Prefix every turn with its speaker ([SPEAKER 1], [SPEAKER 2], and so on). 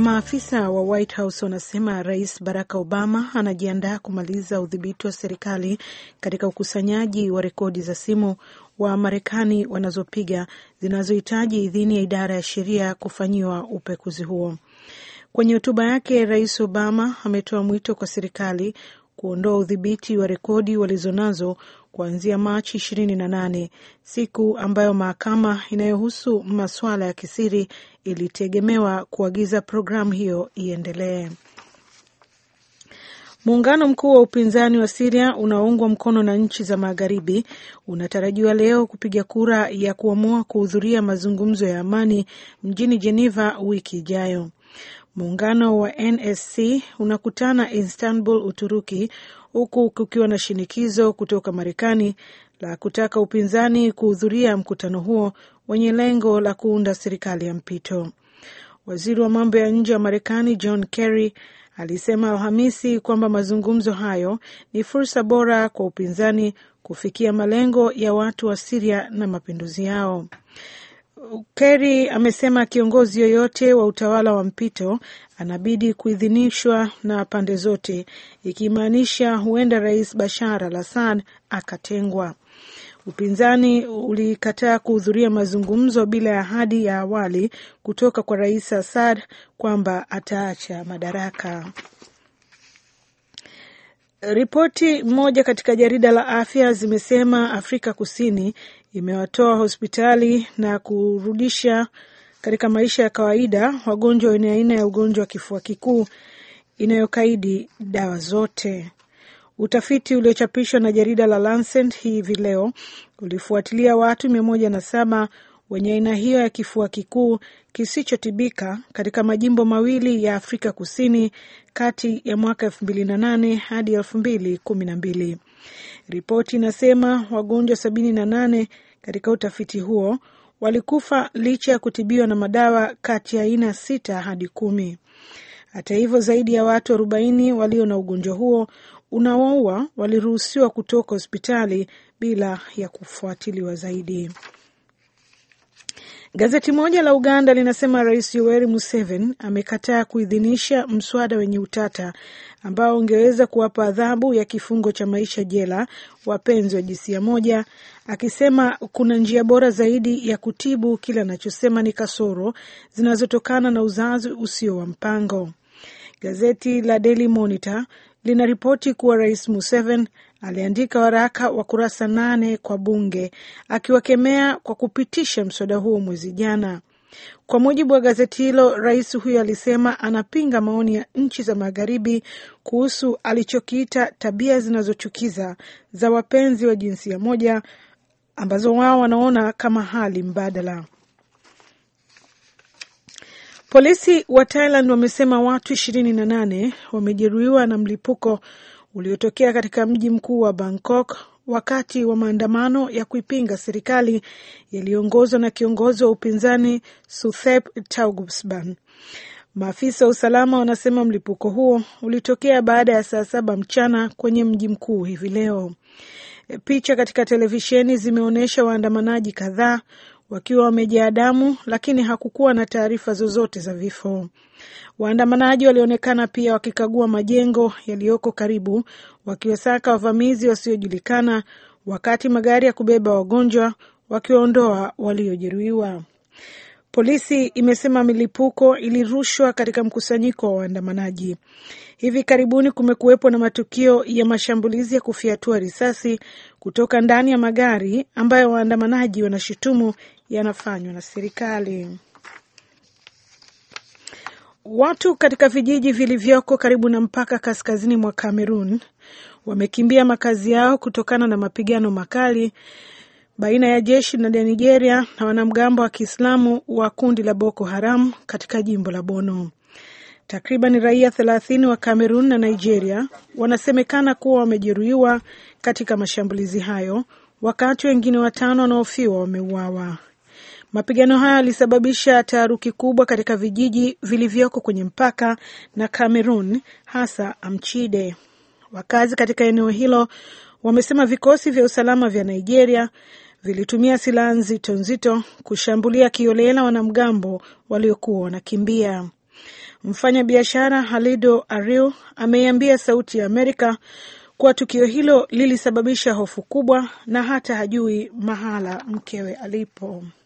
[SPEAKER 1] Maafisa wa White House wanasema Rais Barack Obama anajiandaa kumaliza udhibiti wa serikali katika ukusanyaji wa rekodi za simu wa Marekani wanazopiga zinazohitaji idhini ya idara ya sheria kufanyiwa upekuzi huo. Kwenye hotuba yake, Rais Obama ametoa mwito kwa serikali kuondoa udhibiti wa rekodi walizonazo kuanzia Machi ishirini na nane, siku ambayo mahakama inayohusu masuala ya kisiri ilitegemewa kuagiza programu hiyo iendelee. Muungano mkuu wa upinzani wa Siria unaoungwa mkono na nchi za magharibi unatarajiwa leo kupiga kura ya kuamua kuhudhuria mazungumzo ya amani mjini Geneva wiki ijayo. Muungano wa NSC unakutana Istanbul, Uturuki, huku kukiwa na shinikizo kutoka Marekani la kutaka upinzani kuhudhuria mkutano huo wenye lengo la kuunda serikali ya mpito. Waziri wa mambo ya nje wa Marekani John Kerry alisema Alhamisi kwamba mazungumzo hayo ni fursa bora kwa upinzani kufikia malengo ya watu wa Siria na mapinduzi yao. Kerry amesema kiongozi yoyote wa utawala wa mpito anabidi kuidhinishwa na pande zote, ikimaanisha huenda Rais Bashar al Assad akatengwa. Upinzani ulikataa kuhudhuria mazungumzo bila ya ahadi ya awali kutoka kwa Rais Assad kwamba ataacha madaraka. Ripoti moja katika jarida la afya zimesema Afrika Kusini imewatoa hospitali na kurudisha katika maisha ya kawaida wagonjwa wenye aina ya ugonjwa wa kifua kikuu inayokaidi dawa zote. Utafiti uliochapishwa na jarida la Lancet hivi leo ulifuatilia watu mia moja na saba wenye aina hiyo ya kifua kikuu kisichotibika katika majimbo mawili ya Afrika Kusini kati ya mwaka elfu mbili na nane hadi elfu mbili kumi na mbili. Ripoti inasema wagonjwa sabini na nane katika utafiti huo walikufa licha ya kutibiwa na madawa kati ya aina sita hadi kumi. Hata hivyo, zaidi ya watu arobaini walio na ugonjwa huo unaoua waliruhusiwa kutoka hospitali bila ya kufuatiliwa zaidi. Gazeti moja la Uganda linasema Rais Yoweri Museveni amekataa kuidhinisha mswada wenye utata ambao ungeweza kuwapa adhabu ya kifungo cha maisha jela wapenzi wa jinsia moja, akisema kuna njia bora zaidi ya kutibu kile anachosema ni kasoro zinazotokana na uzazi usio wa mpango. Gazeti la Daily Monitor linaripoti kuwa Rais Museveni aliandika waraka wa kurasa nane kwa bunge akiwakemea kwa kupitisha mswada huo mwezi jana. Kwa mujibu wa gazeti hilo, rais huyo alisema anapinga maoni ya nchi za magharibi kuhusu alichokiita tabia zinazochukiza za wapenzi wa jinsia moja ambazo wao wanaona kama hali mbadala. Polisi wa Thailand wamesema watu ishirini na nane wamejeruhiwa na mlipuko uliotokea katika mji mkuu wa Bangkok wakati wa maandamano ya kuipinga serikali yaliyoongozwa na kiongozi wa upinzani Suthep Thaugsuban. Maafisa wa usalama wanasema mlipuko huo ulitokea baada ya saa saba mchana kwenye mji mkuu hivi leo. Picha katika televisheni zimeonyesha waandamanaji kadhaa wakiwa wamejaa damu, lakini hakukuwa na taarifa zozote za vifo. Waandamanaji walionekana pia wakikagua majengo yaliyoko karibu, wakiwasaka wavamizi wasiojulikana, wakati magari ya kubeba wagonjwa wakiwaondoa waliojeruhiwa. Polisi imesema milipuko ilirushwa katika mkusanyiko wa waandamanaji. Hivi karibuni kumekuwepo na matukio ya mashambulizi ya kufyatua risasi kutoka ndani ya magari ambayo waandamanaji wanashutumu yanafanywa na serikali. Watu katika vijiji vilivyoko karibu na mpaka kaskazini mwa Kamerun wamekimbia makazi yao kutokana na mapigano makali baina ya jeshi la Nigeria na wanamgambo wa Kiislamu wa kundi la Boko Haram katika jimbo la Bono. Takriban raia thelathini wa Kamerun na Nigeria wanasemekana kuwa wamejeruhiwa katika mashambulizi hayo, wakati wengine watano wanaofiwa wameuawa. Mapigano hayo yalisababisha taharuki kubwa katika vijiji vilivyoko kwenye mpaka na Kamerun, hasa Amchide. Wakazi katika eneo hilo wamesema vikosi vya usalama vya Nigeria vilitumia silaha nzito nzito kushambulia kiolela wanamgambo waliokuwa wanakimbia. Mfanyabiashara Halido Ariu ameiambia Sauti ya Amerika kuwa tukio hilo lilisababisha hofu kubwa na hata hajui mahala mkewe alipo.